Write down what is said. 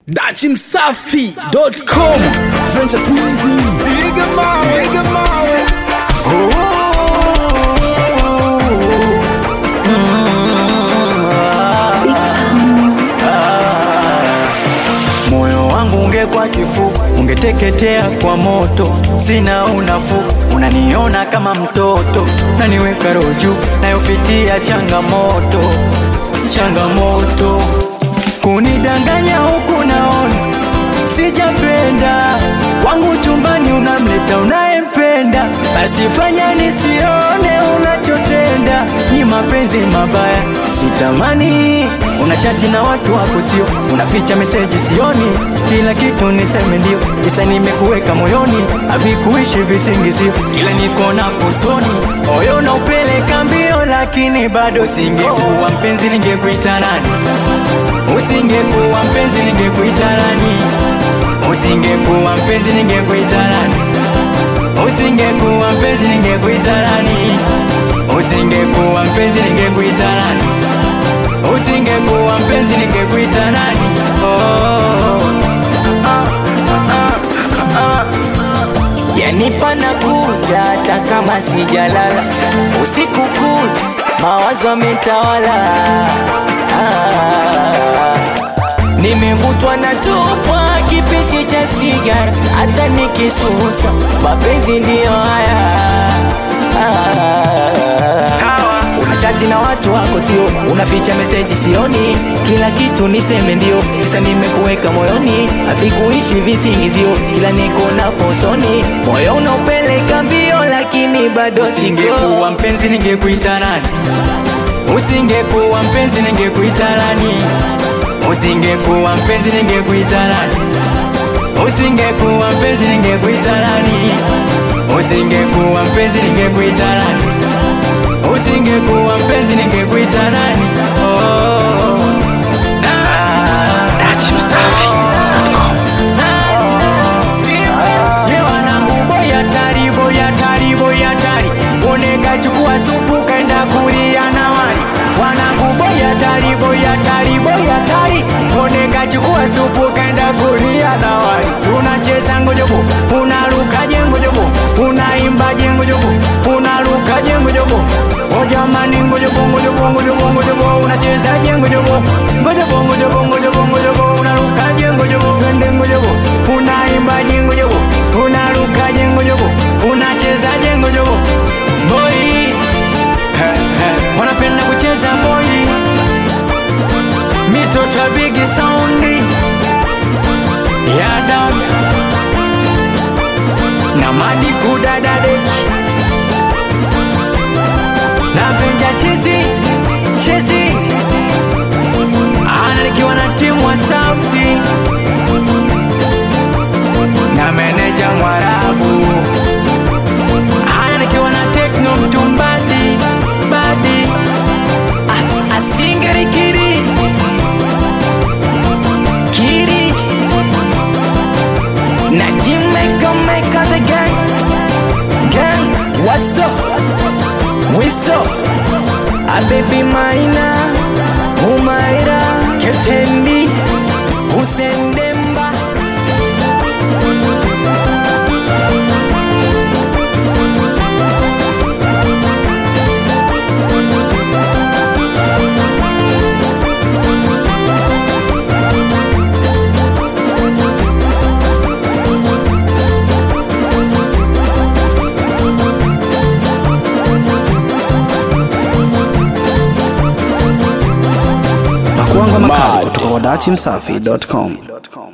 dachimsafi.com Venture too easy. Piga mawe, piga mawe. Moyo wangu ungekuwa kifuku, ungeteketea kwa moto. Sina unafuu, unaniona kama mtoto, naniweka roho juu, nayopitia changamoto, changamoto, kunidanganya huku naona sijapenda wangu chumbani, unamleta unayempenda, basi fanya nisione unachotenda. Ni mapenzi mabaya, sitamani unachati na watu wako, sio unaficha meseji, sioni kila kitu niseme ndio, kisa nimekuweka moyoni, havikuishi visingizio, kila niko na kusoni, moyo na upeleka mbio, lakini bado singekuwa mpenzi, ningekuita nani? Usingekuwa mpenzi, ningekuita nani? Usingekuwa mpenzi ningekuita nani? Usingekuwa mpenzi ningekuita nani? Usingekuwa mpenzi ningekuita nani? Usingekuwa mpenzi ningekuita nani? Oh, ah, ah, ah. Yani pana kuja hata kama sijalala, usiku kuja mawazo yametawala ah. Nimevutwa na tupwa kipisi cha sigara, hata nikisusa mapenzi ndiyo haya. Ah, unachati na watu wako, sio unaficha meseji, sioni kila kitu niseme ndio, kisa nimekuweka moyoni, havikuishi visingizio, kila niko na posoni, moyo unaupeleka mbio, lakini bado singekuwa mpenzi, ningekuita nani? Usingekuwa mpenzi, ningekuita nani? Usingekuwa mpenzi ningekuita nani? Usingekuwa mpenzi ningekuita nani? Usingekuwa mpenzi ningekuita nani? Usingekuwa mpenzi ningekuita nani? Oh, ah, dachimsafi.com Ye wanangu boya tari boya tari boya tari Oneka chukua supu kaenda kulia na wali Wanangu boya tari boya tari boya tari Oneka chukua supu kaenda kulia na wali Tunacheza ngojobo unaruka jengojobo Unaimba jengojobo unaruka jengojobo O jamani ngojobo ngojobo ngojobo ngojobo unacheza jengojobo Ngojobo ngojobo ngojobo ngojobo unaruka jengojobo Twende ngojobo unaimba jengojobo unaruka jengojobo unacheza jengojobo Boy He, he, wanapenda kucheza boy mitoto ya big sound ya down na madi kudadadeki napenda chizi chizi ana nikiwa na timu wa sausi na meneja mwarabu ana nikiwa na tekno mtumbadi badi Ah, asingerikiri kiri na jimeka meka the gang gang what's up what's up a baby maina umaira ketendi usendemba pakuangwa makali kutoka kwa dachimsafi.com